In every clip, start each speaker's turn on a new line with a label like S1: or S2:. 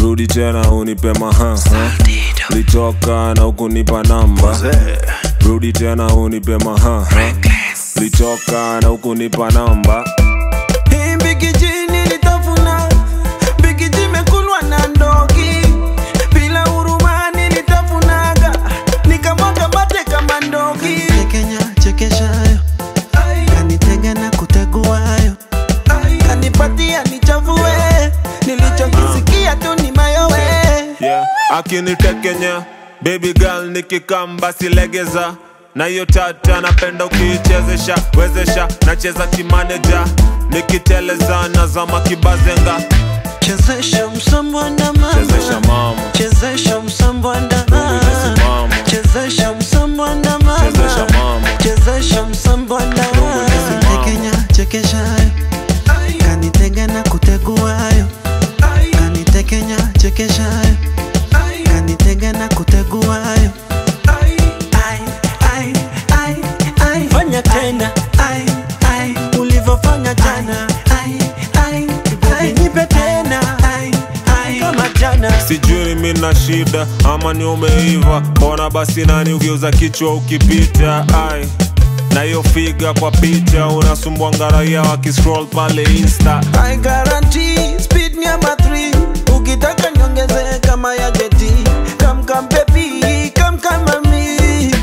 S1: rudi tena unipe maha litoka na ukunipa namba rudi tena unipe maha litoka na ukunipa namba
S2: Hii mbikiji nilitafuna, mbikiji imekulwa na ndoki. Bila huruma nilitafunaga, nikamwaga mate kama ndoki.
S3: Kenya chekeshayo kanitega na kuteguayo
S2: Kanipatia nichafue, nilichokisikia tu ni mayowe.
S1: yeah. akinitekenya baby girl nikikamba silegeza na hiyo tata napenda ukiichezesha wezesha nacheza kimaneja nikiteleza nazama kibazenga
S3: chezesha msambwanda
S1: chezesha
S3: mama
S1: mama
S3: chezesha msambwanda
S1: Mama.
S3: chezesha msambwanda
S1: Chezesha
S3: mama
S1: mama.
S3: chezesha msambwanda
S1: Mama.
S3: Kenya chekeshayo kanitega na kuteguayo kanitekenya chekeshayo kanitega na kuteguayo Ai, ai, ai, ai.
S2: Fanya tena
S3: Ai, ai,
S2: ulivyofanya jana,
S3: ai, ai, ai.
S2: nipe tena
S3: Ai, ai.
S2: kama jana.
S1: sijui mi na shida ama ni umeiva mbona basi nani ukiuza kichwa ukipita ai na hiyo figa kwa picha unasumbua ngaraia wakiscroll pale insta
S2: I guarantee speed ni ama 3 ukitaka niongeze kama ya jeti come come baby come come mami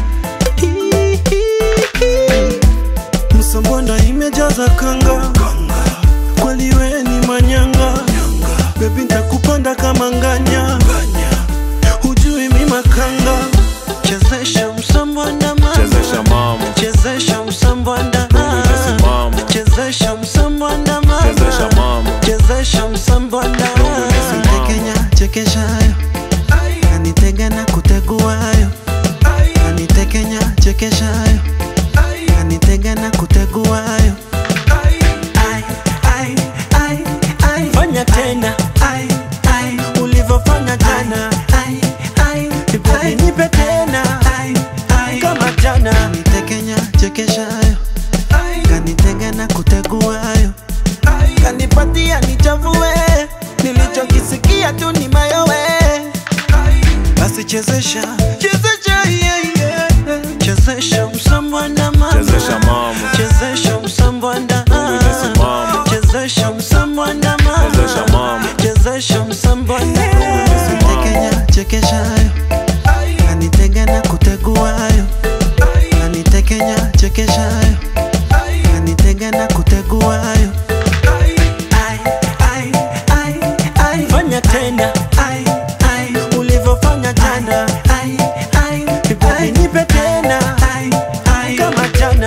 S3: msambonda imejaza kanga kweli we ni manyanga bebi ntakupanda kama nganya hujui mi makanga chezesha msambonda mama
S1: chezesha mama
S3: chezesha msambonda
S1: Mama.
S3: chezesha msambonda
S1: chezesha mama
S3: chezesha msambonda Kenya chekeshayo kanitega na kuteguayo kanitekenya chekeshayo kanitega na kuteguayo Ai, ai, ai, ai.
S2: fanya tena
S3: Ai, ai,
S2: ulivyofanya jana
S3: ai, ai,
S2: baby
S3: ai.
S2: nipe tena
S3: Ai, ai.
S2: kama jana
S3: Kanitekenya chekeshayo kanitega na kuteguayo
S2: kanipatia nichafue nilichokisikia tu ni mayowe
S3: basi chezesha
S2: chezesha yeah, yeah.
S3: chezesha msambwanda mama
S1: chezesha mama
S3: chezesha msambwanda
S1: Mama.
S3: chezesha msambwanda
S1: Chezesha mama.
S3: chezesha msambwanda Kenya chekeshayo kanitega na kuteguayo kanitekenya chekeshayo kanitega na kuteguayo Ai, ai, ai, ai.
S2: fanya tena
S3: Ai, ai,
S2: ulivyofanya jana
S3: ai, ai,
S2: baby
S3: ai.
S2: nipe tena
S3: Ai, ai.
S2: kama jana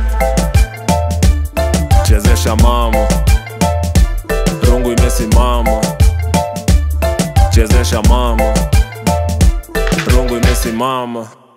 S1: chezesha mama rungu imesimama chezesha mama rungu imesimama